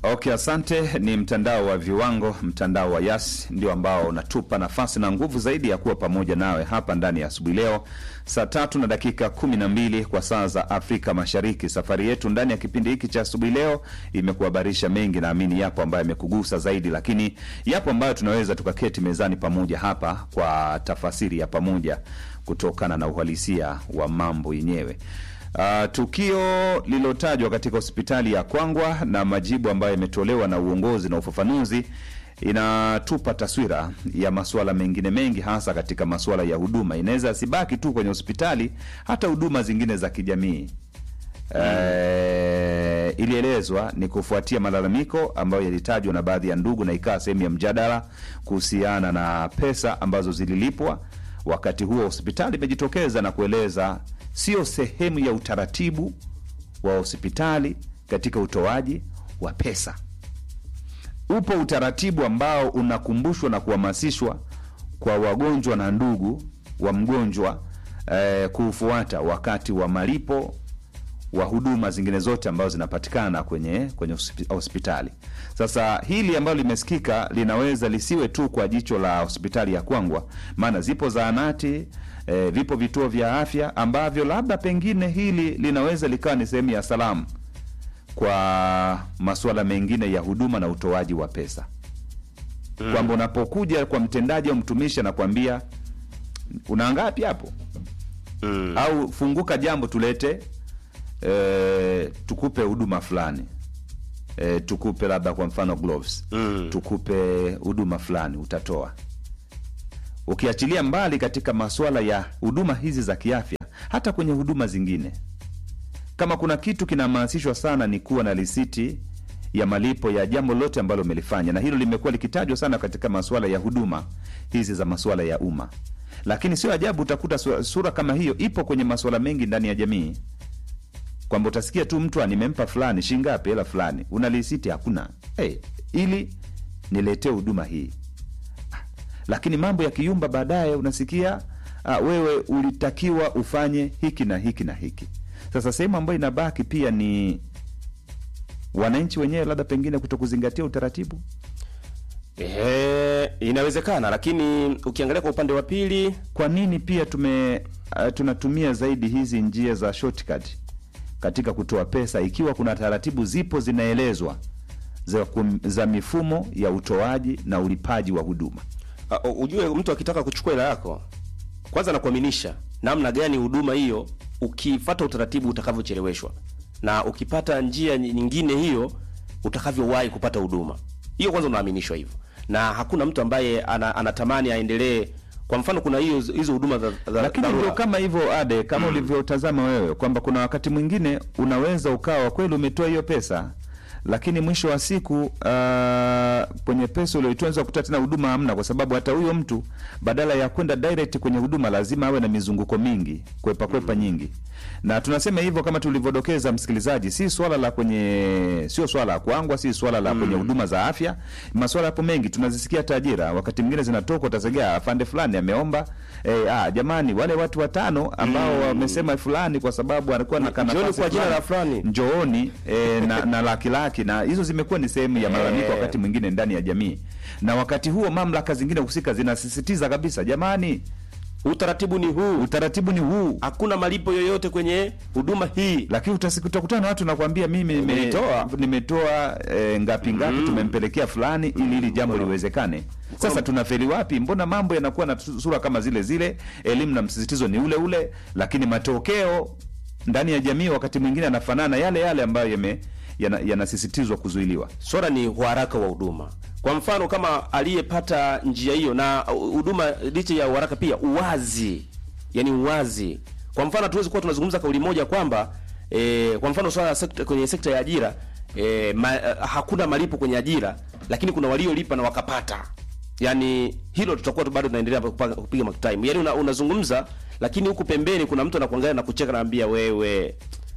Okay, asante. Ni mtandao wa viwango, mtandao wa Yas ndio ambao unatupa nafasi na nguvu zaidi ya kuwa pamoja nawe hapa ndani ya asubuhi leo saa tatu na dakika kumi na mbili kwa saa za Afrika Mashariki. Safari yetu ndani ya kipindi hiki cha asubuhi leo imekuhabarisha mengi, naamini yapo ambayo yamekugusa zaidi, lakini yapo ambayo tunaweza tukaketi mezani pamoja hapa kwa tafasiri ya pamoja kutokana na uhalisia wa mambo yenyewe. Uh, tukio lililotajwa katika hospitali ya Kwangwa na majibu ambayo yametolewa na uongozi na ufafanuzi inatupa taswira ya masuala mengine mengi, hasa katika masuala ya huduma. Inaweza asibaki tu kwenye hospitali, hata huduma zingine za kijamii. Eh, ilielezwa ni kufuatia malalamiko ambayo yalitajwa na baadhi ya ndugu na ikawa sehemu ya mjadala kuhusiana na pesa ambazo zililipwa. Wakati huo hospitali imejitokeza na kueleza sio sehemu ya utaratibu wa hospitali katika utoaji wa pesa. Upo utaratibu ambao unakumbushwa na kuhamasishwa kwa wagonjwa na ndugu wa mgonjwa eh, kuufuata wakati wa malipo wa huduma zingine zote ambazo zinapatikana kwenye kwenye hospi- hospitali. Sasa hili ambalo limesikika linaweza lisiwe tu kwa jicho la hospitali ya Kwangwa, maana zipo zahanati e, vipo vituo vya afya ambavyo labda pengine hili linaweza likawa ni sehemu ya salamu kwa masuala mengine ya huduma na utoaji wa pesa mm. kwamba unapokuja kwa mtendaji au mtumishi anakwambia una ngapi hapo Mm. au funguka jambo tulete e, tukupe huduma fulani e, tukupe labda kwa mfano gloves Mm. tukupe huduma fulani utatoa ukiachilia mbali katika masuala ya huduma hizi za kiafya hata kwenye huduma zingine kama kuna kitu kinahamasishwa sana ni kuwa na risiti ya malipo ya jambo lote ambalo umelifanya na hilo limekuwa likitajwa sana katika masuala ya huduma hizi za masuala ya umma lakini sio ajabu utakuta sura, sura kama hiyo ipo kwenye masuala mengi ndani ya jamii kwamba utasikia tu mtu "Ah, nimempa fulani shingapi hela fulani una risiti hakuna hey, ili niletee huduma hii lakini mambo ya kiumba baadaye unasikia ah, wewe ulitakiwa ufanye hiki na hiki na hiki sasa sehemu ambayo inabaki pia ni wananchi wenyewe labda pengine kuto kuzingatia utaratibu Ehe, inawezekana, lakini ukiangalia kwa upande wa pili kwa nini pia tume uh, tunatumia zaidi hizi njia za shortcut katika kutoa pesa ikiwa kuna taratibu zipo zinaelezwa za, kum, za mifumo ya utoaji na ulipaji wa huduma uh, ujue mtu akitaka kuchukua hela yako kwanza nakuaminisha namna gani huduma hiyo ukifata utaratibu utakavyocheleweshwa na ukipata njia nyingine hiyo utakavyowahi kupata huduma hiyo kwanza unaaminishwa hivyo na hakuna mtu ambaye ana, anatamani aendelee kwa mfano kuna hiyo hizo huduma za, za lakini dharura. ndio kama hivyo ade kama ulivyotazama wewe kwamba kuna wakati mwingine unaweza ukawa kweli umetoa hiyo pesa lakini mwisho wa siku uh, kwenye pesa ulioitoa unaweza kukuta tena huduma hamna kwa sababu hata huyo mtu badala ya kwenda direct kwenye huduma lazima awe na mizunguko mingi kwepa kwepa nyingi na tunasema hivyo kama tulivyodokeza msikilizaji si swala la kwenye sio swala la kuangwa si swala la kwenye huduma za afya maswala yapo mengi tunazisikia tajira wakati mwingine zinatoka utasegea afande fulani ameomba eh, ah, jamani wale watu watano ambao wamesema fulani kwa sababu alikuwa na Njooni kanafasi kwa jina la fulani. njooni e, na, na laki laki na hizo zimekuwa ni sehemu ya malalamiko wakati mwingine ndani ya jamii na wakati huo mamlaka zingine husika zinasisitiza kabisa jamani utaratibu ni huu utaratibu ni huu hakuna malipo yoyote kwenye huduma hii lakini utasi- utakutana na watu nakwambia mimi nime- Nilitoa. nimetoa e, ngapi ngapi tumempelekea fulani ili hili jambo liwezekane sasa tunafeli wapi mbona mambo yanakuwa na tu- sura kama zile zile elimu na msisitizo ni ule ule lakini matokeo ndani ya jamii wakati mwingine yanafanana yale yale ambayo yame yana- yanasisitizwa kuzuiliwa swala ni uharaka wa huduma kwa mfano kama aliyepata njia hiyo na uh, huduma licha ya uharaka pia uwazi yani uwazi kwa mfano hatuwezi kuwa tunazungumza kauli moja kwamba e, kwa mfano swala la sekta, kwenye sekta ya ajira e, ma, uh, hakuna malipo kwenye ajira lakini kuna waliolipa na wakapata yani hilo tutakuwa tu bado tunaendelea kupa- kupiga mark time yani una, unazungumza lakini huku pembeni kuna mtu anakuangalia na kucheka naambia wewe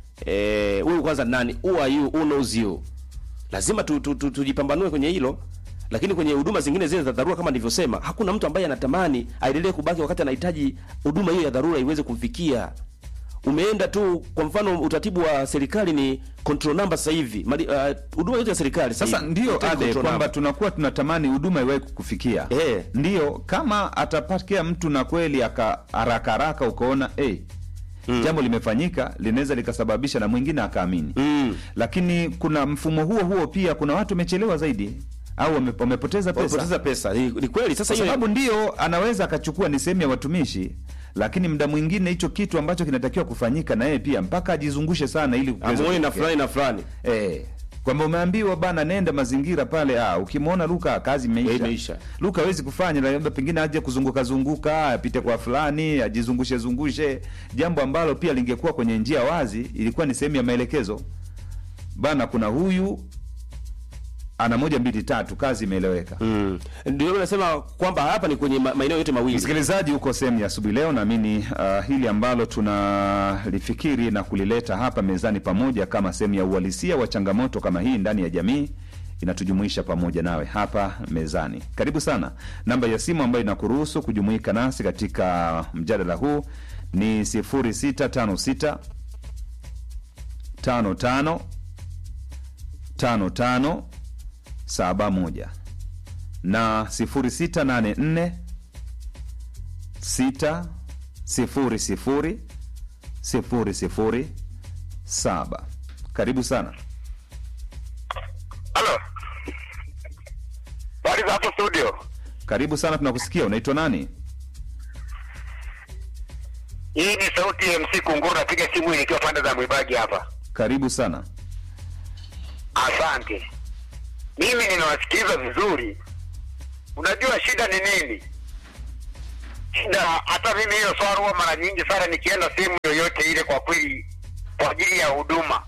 eh, huyu kwanza nani who are you who knows you lazima tu, tu, tu, tujipambanue kwenye hilo lakini kwenye huduma zingine zile za dharura kama nilivyosema hakuna mtu ambaye anatamani aendelee kubaki wakati anahitaji huduma hiyo ya dharura iweze kumfikia umeenda tu kwa mfano utaratibu wa serikali ni control number sasa hivi Mali- uh, huduma yote ya serikali Sasa hivi, ndio inahitaji ade control kwamba number. tunakuwa tunatamani huduma iwahi kukufikia. Eh. Ndio kama atapakia mtu na kweli aka haraka haraka ukaona eh jambo limefanyika linaweza likasababisha na mwingine akaamini. Mm. Lakini kuna mfumo huo huo pia kuna watu wamechelewa zaidi au wame- wamepoteza pesa. wamepoteza pesa ni, ni kweli sasa Kwa hiyo sababu ndio anaweza akachukua ni sehemu ya watumishi, lakini muda mwingine hicho kitu ambacho kinatakiwa kufanyika na yeye pia mpaka ajizungushe sana ili kuweza amuone na kutokea. fulani na fulani Eh, kwamba umeambiwa bana, nenda mazingira pale. Ah, ukimwona Luka kazi imeisha, Eh, imeisha. Luka hawezi kufanya, labda pengine aje kuzunguka zunguka, apite kwa fulani, ajizungushe zungushe, jambo ambalo pia lingekuwa kwenye njia wazi, ilikuwa ni sehemu ya maelekezo bana, kuna huyu ana moja mbili tatu, kazi imeeleweka. mm. ndio nasema kwamba hapa ni kwenye ma- maeneo yote mawili Msikilizaji, huko sehemu ya asubuhi leo, naamini uh, hili ambalo tunalifikiri na kulileta hapa mezani pamoja kama sehemu ya uhalisia wa changamoto kama hii ndani ya jamii inatujumuisha pamoja nawe hapa mezani. Karibu sana. Namba ya simu ambayo inakuruhusu kujumuika nasi katika mjadala huu ni 0656 55 55 71 na 0684 sita sifuri sifuri sifuri sifuri saba. Karibu sana. Halo. Habari za hapo studio? Karibu sana, tunakusikia. Unaitwa nani? Hii ni sauti ya MC Kunguru, napiga simu hii nikiwa pande za Mwibagi hapa. Karibu sana. Asante. Mimi ninawasikiliza vizuri. Unajua shida ni nini? Shida hata mimi hiyo swala huwa mara nyingi sana nikienda sehemu yoyote ile, kwa kweli, kwa ajili ya huduma,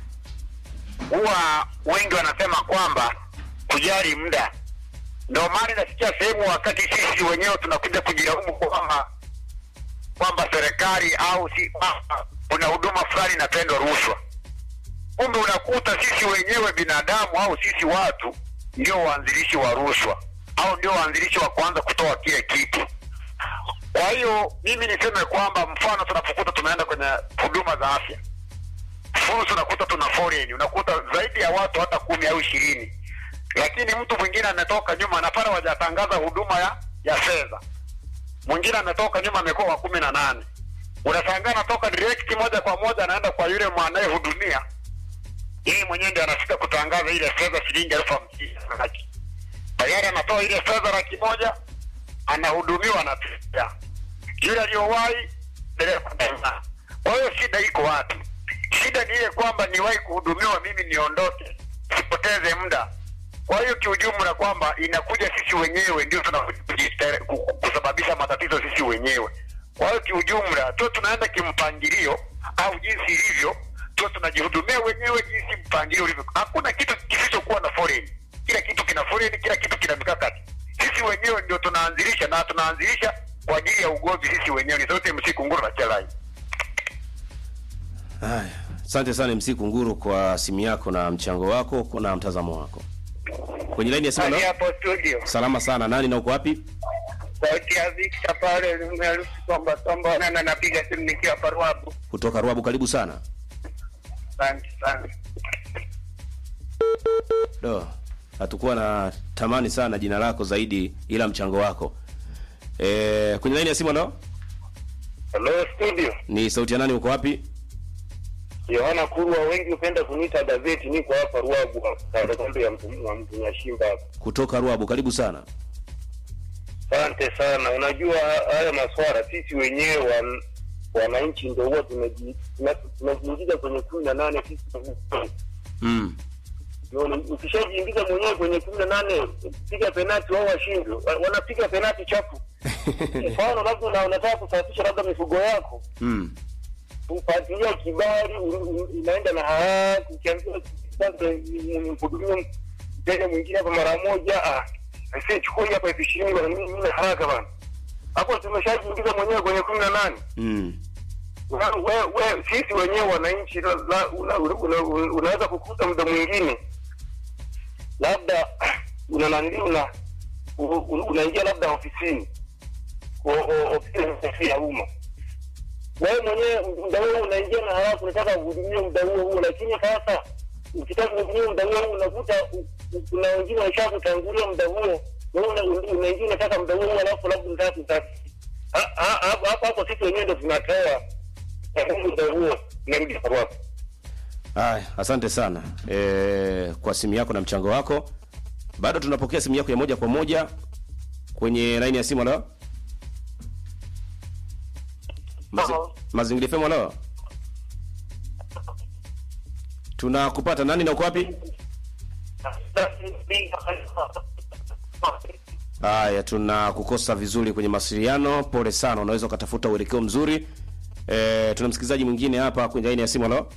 huwa wengi wanasema kwamba kujali muda. Ndio maana nasikia sehemu wakati sisi wenyewe tunakuja kujilaumu kwamba kwamba serikali au si kwamba kuna huduma fulani inapendwa rushwa kumbe unakuta sisi wenyewe binadamu au sisi watu ndio waanzilishi wa rushwa au ndio waanzilishi wa kuanza kutoa kile kitu. Kwa hiyo mimi niseme kwamba mfano tunapokuta tunaenda kwenye huduma za afya, fursa unakuta tuna foleni, unakuta zaidi ya watu hata kumi au ishirini, lakini mtu mwingine ametoka nyuma na pale wajatangaza huduma ya ya fedha, mwingine ametoka nyuma amekuwa wa kumi na nane. Unashangaa anatoka direct moja kwa moja anaenda kwa yule mwanayehudumia yeye mwenyewe ndiye anafika kutangaza ile fedha shilingi elfu hamsini laki. Tayari anatoa ile fedha laki moja, anahudumiwa na pia yule aliyowahi dereva daima. Kwa hiyo shida iko wapi? Shida ni ile kwamba niwahi kuhudumiwa mimi niondoke, sipoteze muda. Kwa hiyo kiujumla kwamba inakuja sisi wenyewe ndio tunakuja kujistere- ku- ku- kusababisha matatizo sisi wenyewe. Kwa hiyo kiujumla tu tunaenda kimpangilio au jinsi ilivyo tu tunajihudumia wenyewe jinsi mpangilio ulivyo. Hakuna kitu kisichokuwa na foleni, kila kitu kina foleni, kila kitu kina mikakati. Sisi wenyewe ndio tunaanzilisha na tunaanzilisha kwa ajili ya ugomvi sisi wenyewe. Ni sauti MC Kunguru na Chelai. haya asante sana MC Kunguru kwa simu yako na mchango wako na mtazamo wako kwenye laini ya simu Hadi leo? hapo studio, salama sana nani na uko wapi sauti ya Victor pale nimeruhusu kwamba tomba na napiga simu nikiwa Parwabu. kutoka Ruabu karibu sana Asante sana. do hatukuwa na tamani sana jina lako zaidi ila mchango wako e, kwenye laini ya simu leo Hello studio. ni sauti ya nani uko wapi Yohana Kurwa, wengi hupenda kuniita gazeti. Niko hapa Ruabu, kando ya mtu wa mtu Nyashimba hapa. kutoka Ruabu karibu sana Asante sana. Unajua haya maswala sisi wenyewe wan, wananchi ndio huwa tumeji- tuna- tunajiingiza kwenye kumi na nane sisi wenyewe. mm. Unaona, ukishajiingiza mwenyewe kwenye kumi na nane piga penati wao washindwe, Wa- wanapiga penati chafu. Mfano labda una- unataka kusafisha labda mifugo yako Mm. kufuatilia kibali, u- u- unaenda na haraka, ukiambiwa sasa mhudumie mteja mwingine hapa mara moja, ah, aisee, chukua hii hapa elfu ishirini bwana, mimi mimi na haraka bwana. Hapo tumeshajiingiza mwenyewe kwenye kumi na nane. Mm. Una- we- we- sisi wenyewe wananchi la- la- una- una- una- unaweza kukuta muda mwingine labda una nani una u- u- unaingia labda ofisini O- o- ofisi ya umma wewe mwenyewe muda huo unaingia na halafu unataka uhudumie muda huo huo, lakini sasa ukitaka kuhudumia muda huo huo unakuta u- u- kuna wengine waisha kutangulia muda huo, wewe una- unaingia unataka muda huo huo, alafu labda unataka kutaki Ha- ha- hapo hapo hapo sisi wenyewe ndo tunatoa muda huo, narudi kwako. Haya, asante sana e, kwa simu yako na mchango wako. Bado tunapokea simu yako ya moja kwa moja kwenye laini ya simu. Halo, Mazi, Halo. Mazingira FM. Halo, tunakupata. Nani na uko wapi? Haya, tunakukosa vizuri kwenye mawasiliano. Pole sana, unaweza ukatafuta uelekeo mzuri. E, tuna msikilizaji mwingine hapa kwenye laini ya simu. Halo,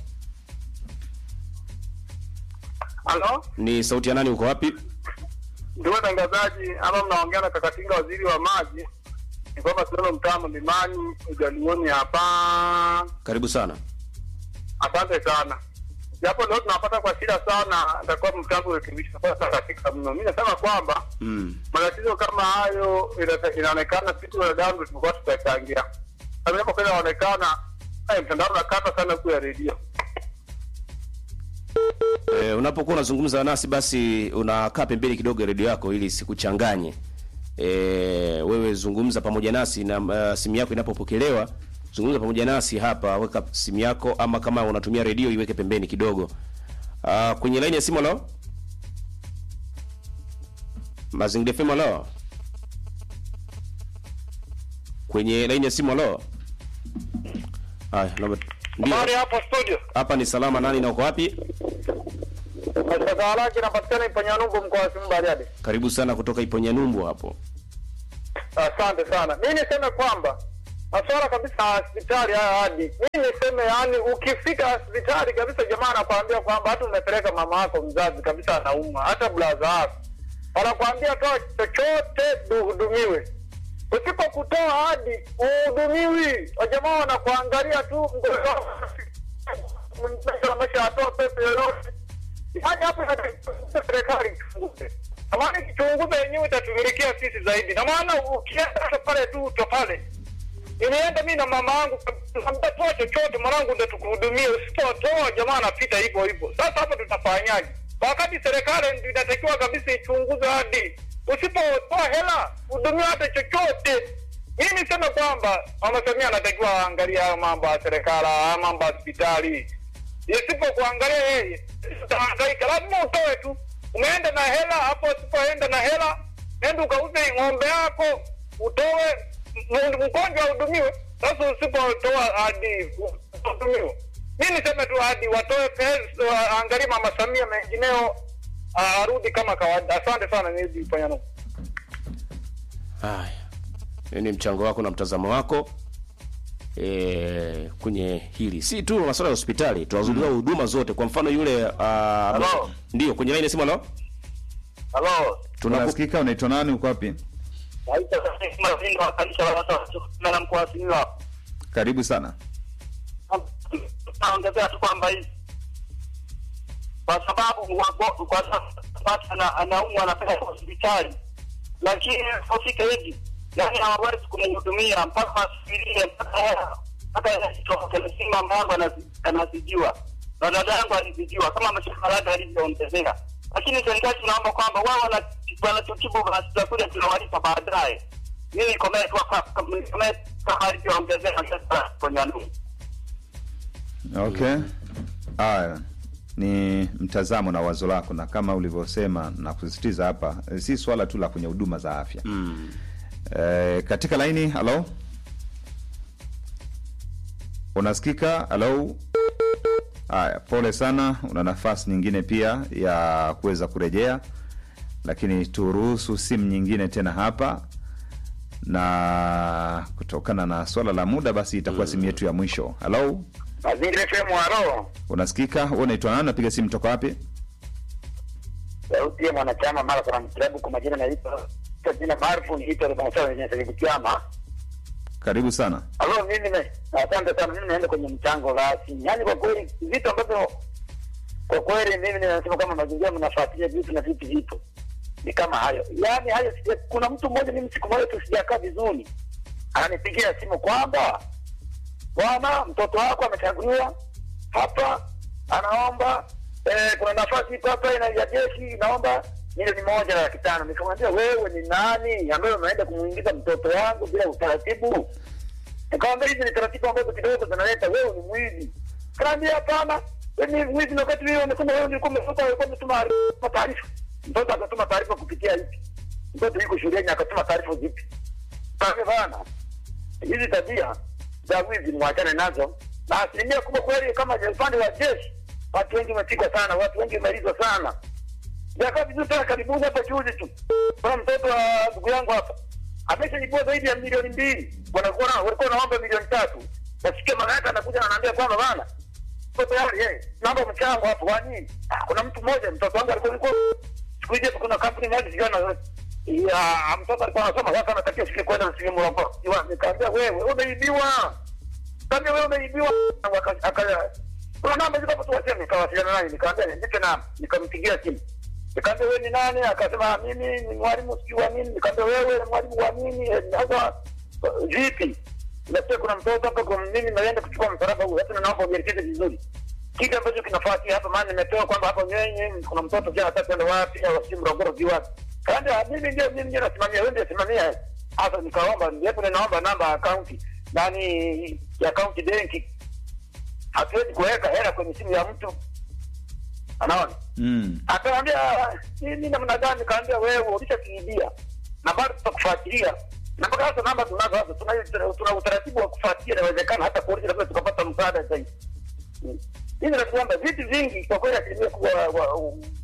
Halo, ni sauti ya nani? Uko wapi? ndugu watangazaji, ama mnaongea na Kakatinga, waziri wa maji. Ni kwamba tunaona mtaa Mlimani Ujaluoni hapa. Karibu sana. Asante sana, japo leo tunapata kwa shida sana, nitakuwa mtangu urekebisho kwa sasa katika mno. Mimi nasema kwamba Mm. matatizo kama hayo ina- inaonekana sisi wanadamu tumekuwa tutachangia. Sasa inapokwenda inaonekana eh, mtandao unakata sana huku ya redio. E, unapokuwa unazungumza nasi basi unakaa pembeni kidogo ya redio yako ili sikuchanganye. E, wewe zungumza pamoja nasi na uh, simu yako inapopokelewa zungumza pamoja nasi hapa, weka simu yako ama kama unatumia redio iweke pembeni kidogo. Uh, kwenye laini ya simu leo Mazingira FM leo kwenye laini ya simu leo. Haya, naomba ndio. Habari hapo studio. Hapa ni salama, nani na uko wapi? Mashtaka halaki inapatikana Iponyanumbu mkoa wa Simiyu Bariadi. Karibu sana kutoka Iponyanyumbu hapo. Asante sana. Mi niseme kwamba masuala kabisa ya hospitali haya hadi mi niseme, yani ukifika hospitali kabisa, jamaa anakwambia kwamba hata umepeleka mama yako mzazi kabisa anaumwa, hata blaza yako wanakwambia toa chochote uhudumiwe. Usipokutoa hadi uhudumiwi, wajamaa wanakuangalia tu mgonjwa amesha atoa pesa yoyote Yaani hapo inatakiwa serikali ichunguze. Na maana ikichunguza yenyewe itatumilia sisi zaidi. Na maana ukienda hata pale tu uto pale. Nilienda mimi na mama yangu nikamwambia toa chochote mwanangu ndio tukuhudumie. Usipotoa jamaa anapita hivyo hivyo. Sasa hapo tutafanyaje? Wakati serikali ndio inatakiwa kabisa ichunguze hadi usipotoa hela hudumia hata chochote. Mimi niseme kwamba Mama Samia anatakiwa aangalie hayo mambo ya serikali, haya mambo ya hospitali isipokuangalia yeye utahangaika, lazima utoe tu. Umeenda na hela hapo, usipoenda na hela, nenda ukauze ng'ombe yako utoe, m- mgonjwa ahudumiwe. Sasa usipotoa hadi uhudumiwe, mi niseme tu hadi watoe pesa, waangalie Mama Samia, mengineo ah, arudi kama kawaida. Asante sana, nirudi Panyano. Haya, Hii ni mchango wako na mtazamo wako e, kwenye hili, si tu masuala ya hospitali, tunazungumzia huduma zote. Kwa mfano yule uh, ndio kwenye line simu. Halo, Halo, tunaku unasikika unaitwa nani uko wapi naitwa Mazinga wa kanisa la watu na mkoa wa Simiyu hapa. karibu sana naongezea tu kwamba hivi kwa sababu wago- kwa sababu watu ana- anaumwa anapeleka hospitali, lakini fika hivi yani hawawezi kumhudumia mpaka asubirie mpaka hela mpaka hela itoke. Lakini mama yangu anazi- anazidiwa na dada yangu alizidiwa kama mshahara wake alivyoongezeka, lakini serikali tunaomba kwamba wao wana- wanatutibu basi tutakuja tunawalipa baadaye. Mimi komee tu hapa komee kama alivyoongezeka sasa kwenye ndugu okay haya ni mtazamo na wazo lako na kama ulivyosema na kusisitiza hapa eh, si swala tu la kwenye huduma za afya mm. e, katika laini halo unasikika halo haya pole sana una nafasi nyingine pia ya kuweza kurejea lakini turuhusu simu nyingine tena hapa na kutokana na swala la muda basi itakuwa simu yetu ya mwisho halo Mazingira FM halo. unasikika wewe unaitwa nani napiga simu toka wapi Sauti ya mwanachama mara kwa klabu kwa majina naitwa kwa jina maarufu niitwa Rubasawa yenye sababu kiama. karibu sana Halo mimi nime asante sana mimi naenda kwenye mchango rasmi. Yaani kwa kweli vitu ambavyo kwa kweli mimi ninasema kama mazingira mnafuatilia vitu na vitu vipo. Ni kama hayo. Yaani hayo sija, kuna mtu mmoja mimi siku moja tu sijakaa vizuri. Ananipigia simu kwamba bwana, mtoto wako amechaguliwa hapa, anaomba eh, kuna nafasi iko hapa ina ya jeshi inaomba milioni moja na laki tano. Nikamwambia wewe ni nani ambaye unaenda kumuingiza mtoto wangu bila utaratibu? Nikamwambia hizi ni taratibu ambazo kidogo zinaleta, wewe ni mwizi. Kanaambia hapana, wewe ni mwizi, na wakati wewe unasema wewe ulikuwa umefuta, ulikuwa umetuma taarifa. Mtoto akatuma taarifa kupitia hivi, mtoto yuko shuleni akatuma taarifa zipi? Kaambia bana, hizi tabia za wizi mwachane nazo, na asilimia kubwa kweli, kama upande wa jeshi, watu wengi wamepigwa sana, watu wengi wamealizwa sana. Jakaa vizuri tena, karibuni hapa juzi tu, kuna mtoto wa ndugu yangu hapa ameshaibua zaidi ya milioni mbili, wanakuwa na- walikuwa naomba milioni tatu. Nasikia mama yake anakuja na anaambia kwamba bana, mtoto tayari yeye naomba mchango hapo. Kwa nini? Ah, Kuna mtu mmoja mtoto wangu alikuwa alikuwa siku hizi kuna kampuni moja sijui ana ya mtoto alikuwa anasoma sasa, anatakiwa siku kwenda na simu hapo. Nikaambia wewe umeibiwa, kaambia wewe umeibiwa. Waka- aka- kuna namba ziko hapo tu, waseme. Nikawasiliana naye, nikaambia nipe namba, nikampigia simu Nikaambia wewe ni nani? Akasema mimi ni mwalimu sijui wa nini. Nikaambia wewe ni mwalimu wa nini? Eh, Sasa eh, vipi? Nasikia kuna mtoto hapa kwa mimi naenda kuchukua msalaba huu. Hata naomba unielekeze vizuri. Kile ambacho kinafuatia hapa maana nimepewa kwamba hapa nyenye kuna mtoto pia anataka kwenda wapi au si Morogoro sijui wapi. Kaambia mimi ndio mimi ndio nasimamia, wewe ndio simamia. Sasa nikaomba ndipo ninaomba namba ya akaunti nani ya akaunti benki. Hatuwezi kuweka hela kwenye simu ya mtu. Anaona? Mm. Akaambia nini namna gani? Nikaambia wewe ulishakiibia na bado tutakufuatilia na mpaka sasa namba tunazo hapa, tuna tuna utaratibu wa kufuatilia, inawezekana hata polisi labda tukapata msaada zaidi. Mm. Hivi na kwamba vitu vingi kwa kweli, asilimia kubwa wa- wa-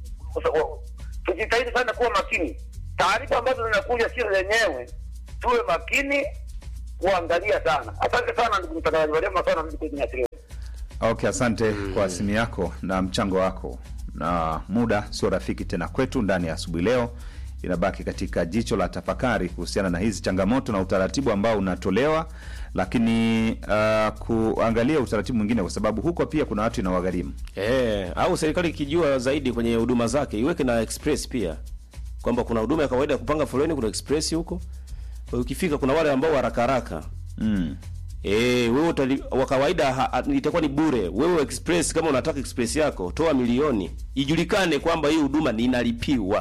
wa- tujitahidi sana kuwa makini. Taarifa ambazo zinakuja sio zenyewe, tuwe makini kuangalia sana. Asante sana ndugu mtangazaji, walema sana mimi kwenye asili. Okay, asante kwa simu yako na mchango wako, na muda sio rafiki tena kwetu ndani ya asubuhi leo. Inabaki katika jicho la tafakari kuhusiana na hizi changamoto na utaratibu ambao unatolewa, lakini uh, kuangalia utaratibu mwingine, kwa sababu huko pia kuna watu inawagharimu. Eh, au serikali ikijua zaidi kwenye huduma zake iweke na express pia, kwamba kuna huduma ya kawaida ya kupanga foleni, kuna express huko. Ukifika kuna wale ambao haraka haraka Mm. Eh, wewe utali, wa kawaida ha- ha- itakuwa ni bure. Wewe express kama unataka express yako, toa milioni. Ijulikane kwamba hii huduma ni inalipiwa.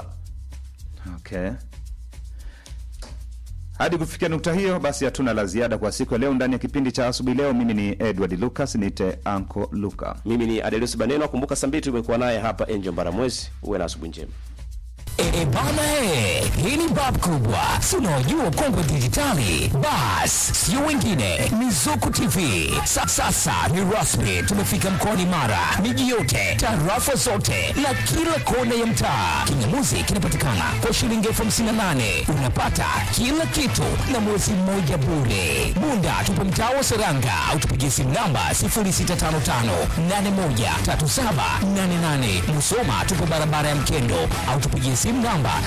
Okay. Hadi kufikia nukta hiyo, basi hatuna la ziada kwa siku ya leo ndani ya kipindi cha asubuhi leo. Mimi ni Edward Lucas, nite Anko Luka. Mimi ni Adelus Baneno, kumbuka saa mbili tumekuwa naye hapa Angel Mbaramwezi. Uwe na asubuhi njema. E, bana e, hii ni bab kubwa, si unaojua kongwe dijitali. Bas, sio wengine, ni Zuku TV. Sa, sasa ni rasmi, tumefika mkoani Mara, miji yote, tarafa zote na kila kona ya mtaa. Kingamuzi kinapatikana kwa shilingi elfu hamsini na nane unapata kila kitu na mwezi mmoja bure. Bunda tupo mtaa wa Seranga au tupigie simu namba 0655813788. Musoma tupo barabara ya Mkendo au tupigie simu namba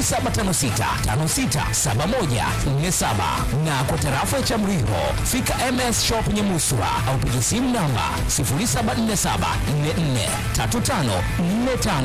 0756567147 na kwa tarafa ya Chamriho fika MS Shop Nyamuswa au pigie simu namba 0747443545.